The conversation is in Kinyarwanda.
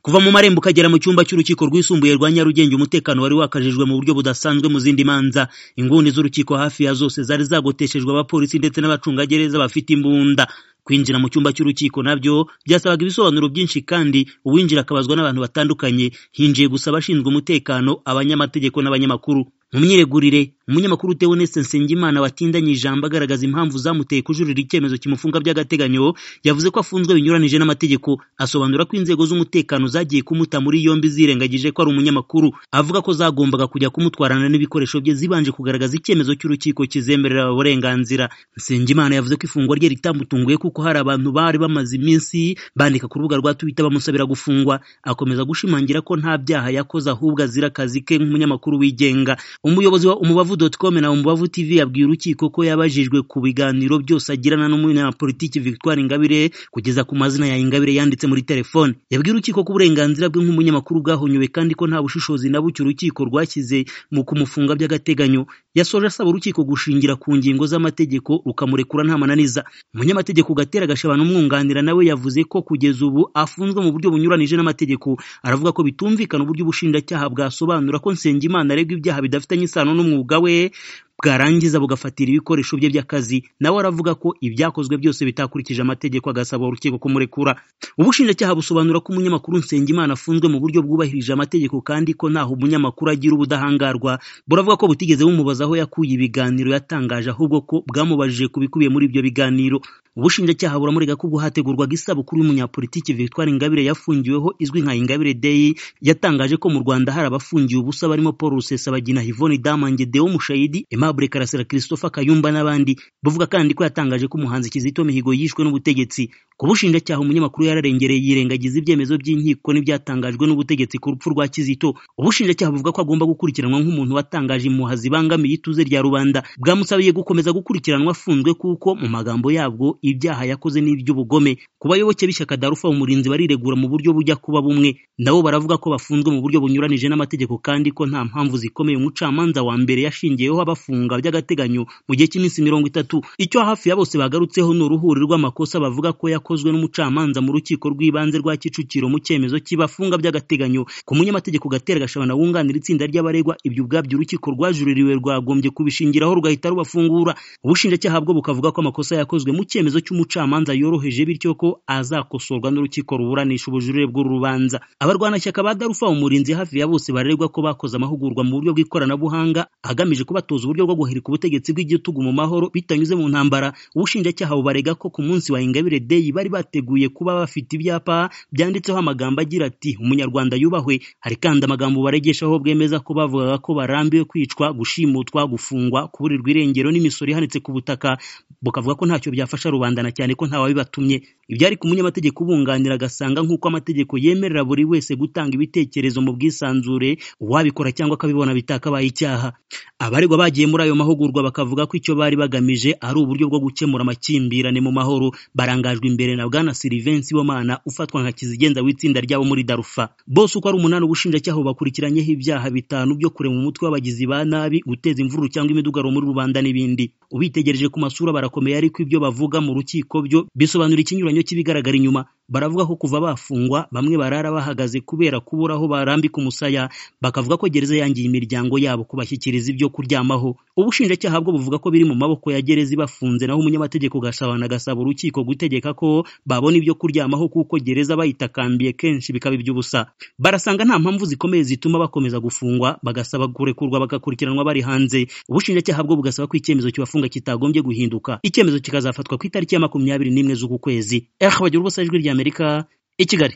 kuva mu marembo ukagera mu cyumba cy'urukiko rwisumbuye rwa Nyarugenge umutekano wari wakajijwe mu buryo budasanzwe mu zindi manza inguni z'urukiko hafi ya zose zari zagoteshejwe abapolisi ndetse n'abacungagereza bafite imbunda kwinjira mu cyumba cy'urukiko nabyo byasabaga ibisobanuro byinshi kandi uwinjira akabazwa n'abantu batandukanye hinjiye gusa abashinzwe umutekano abanyamategeko n'abanyamakuru mu myiregurire umunyamakuru Tewonese Nsengimana watindanye ijambo agaragaza impamvu zamuteye kujuririra icyemezo kimufunga by'agateganyo yavuze ko afunzwe binyuranije n'amategeko asobanura ko inzego z'umutekano zagiye kumuta muri yombi zirengagije ko ari umunyamakuru avuga ko zagombaga kujya kumutwarana n'ibikoresho bye zibanje kugaragaza icyemezo cy'urukiko kizemerera uburenganzira Nsengimana yavuze ko ifungwa rye ritamutunguye kuko hari abantu bari bamaze iminsi bandika ku rubuga rwa Twitter bamusabira gufungwa akomeza gushimangira ko nta byaha yakoze ahubwo azira akazi ke nk'umunyamakuru wigenga umuyobozi wa umubavu.com na umubavu tv yabwiye urukiko ko yabajijwe ku biganiro byose agirana n'umunyapolitiki Victoire Ingabire kugeza ku mazina ya Ingabire yanditse muri telefone yabwiye urukiko ko uburenganzira bwe nk'umunyamakuru bwahonywe kandi ko nta bushishozi na buke urukiko rwashyize mu kumufunga by'agateganyo yasoje asaba urukiko gushingira ku ngingo z'amategeko rukamurekura nta mananiza umunyamategeko Gatera Gashaba n'umwunganira nawe yavuze ko kugeza ubu afunzwe mu buryo bunyuranije n'amategeko aravuga ko bitumvikana uburyo ubushinjacyaha bwasobanura ko Nsengimana aregwa ibyaha bidafite bifitanye isano n'umwuga we bwarangiza bugafatira ibikoresho bye by'akazi nawe aravuga ko ibyakozwe byose bitakurikije amategeko agasaba urukiko kumurekura ubushinjacyaha busobanura ko umunyamakuru Nsengimana afunzwe mu buryo bwubahirije amategeko kandi ko ntaho umunyamakuru agira ubudahangarwa buravuga ko butigeze bumubaza aho yakuye ibiganiro yatangaje ahubwo ko bwamubajije ku bikubiye muri ibyo biganiro ubushinjacyaha buramurega ko ubwo hategurwaga isabukuru y'umunyapolitiki Victoire Ingabire yafungiweho izwi nka Ingabire Day yatangaje ko mu Rwanda hari abafungiwe ubusa barimo Paul Rusesabagina Yvonne Damange Deo Mushayidi Aimable Karasira Christopher Kayumba n'abandi bavuga kandi ko yatangaje ko umuhanzi Kizito Mihigo yishwe n'ubutegetsi ku bushinjacyaha umunyamakuru yararengereye yirengagiza ibyemezo by'inkiko n'ibyatangajwe n'ubutegetsi ku rupfu rwa Kizito ubushinjacyaha buvuga ko agomba gukurikiranwa nk'umuntu watangaje impuha zibangamiye ituze rya rubanda bwamusabiye gukomeza gukurikiranwa afunzwe kuko mu magambo yabwo ibyaha yakoze n'iby'ubugome ku bayoboke b'ishyaka Darufa umurinzi bariregura mu buryo bujya kuba bumwe nabo baravuga ko bafunzwe mu buryo bunyuranije n'amategeko kandi ko nta mpamvu zikomeye umucamanza wa mbere yashingiyeho abafunga by'agateganyo mu gihe cy'iminsi mirongo itatu icyo hafi ya bose bagarutseho ni uruhuri rw'amakosa bavuga ko yakozwe n'umucamanza mu rukiko rw'ibanze rwa Kicukiro mu cyemezo cy'ibafunga by'agateganyo ku munyamategeko Gatera Gashabana wunganira itsinda ry'abaregwa ibyo ubwabyo urukiko rwajuririwe rwagombye kubishingiraho rugahita rubafungura ubushinjacyaha bwo bukavuga ko amakosa yakozwe mu cyemezo icyemezo cy'umucamanza yoroheje bityo ko azakosorwa n'urukiko ruburanisha ubujurire bw'uru rubanza abarwanashyaka ba darufa umurinzi hafi ya bose barerwa ko bakoze amahugurwa mu buryo bw'ikoranabuhanga agamije kubatoza uburyo bwo guhirika ubutegetsi bw'igitugu mu mahoro bitanyuze mu ntambara ubushinjacyaha bubarega ko ku munsi wa ingabire deyi bari bateguye kuba bafite ibyapa byanditseho amagambo agira ati umunyarwanda yubahwe hari kandi amagambo baregeshaho bwemeza ko bavugaga ko barambiwe kwicwa gushimutwa gufungwa kuburirwa irengero n'imisoro ihanitse ku butaka bukavuga ko ntacyo byafasha rubanda na cyane ko ntawabibatumye ibyo ari ku munyamategeko ubunganira agasanga nk'uko amategeko yemerera buri wese gutanga ibitekerezo mu bwisanzure uwabikora cyangwa akabibona bitakabaye icyaha abaregwa bagiye muri ayo mahugurwa bakavuga ko icyo bari bagamije ari uburyo bwo gukemura amakimbirane mu mahoro barangajwe imbere na bwana Sylvain Sibomana ufatwa nka kizigenza w'itsinda ryabo muri Darufa bose uko ari umunani ubushinjacyaha bakurikiranyeho ibyaha bitanu byo kurema umutwe w'abagizi ba nabi guteza imvururu cyangwa imidugaro muri rubanda n'ibindi ubitegereje ku masura barakomeye ariko ibyo bavuga mu rukiko byo bisobanura ikinyuranyo cy'ibigaragara inyuma baravuga ko kuva bafungwa bamwe barara bahagaze kubera kubura aho barambika umusaya bakavuga ko gereza yangiye imiryango yabo kubashyikiriza ibyo kuryamaho ubushinjacyaha bwo buvuga ko biri mu maboko ya gereza ibafunze naho umunyamategeko gasabana agasaba urukiko gutegeka ko babona ibyo kuryamaho kuko gereza bayitakambiye kenshi bikaba iby'ubusa barasanga nta mpamvu zikomeye zituma bakomeza gufungwa bagasaba kurekurwa bagakurikiranwa bari hanze ubushinjacyaha bwo bugasaba ko icyemezo kibafunga kitagombye guhinduka icyemezo kikazafatwa ku itariki ya makumyabiri n'imwe z'uku kwezi ehe bagira ubusajwi ry'amerika i kigali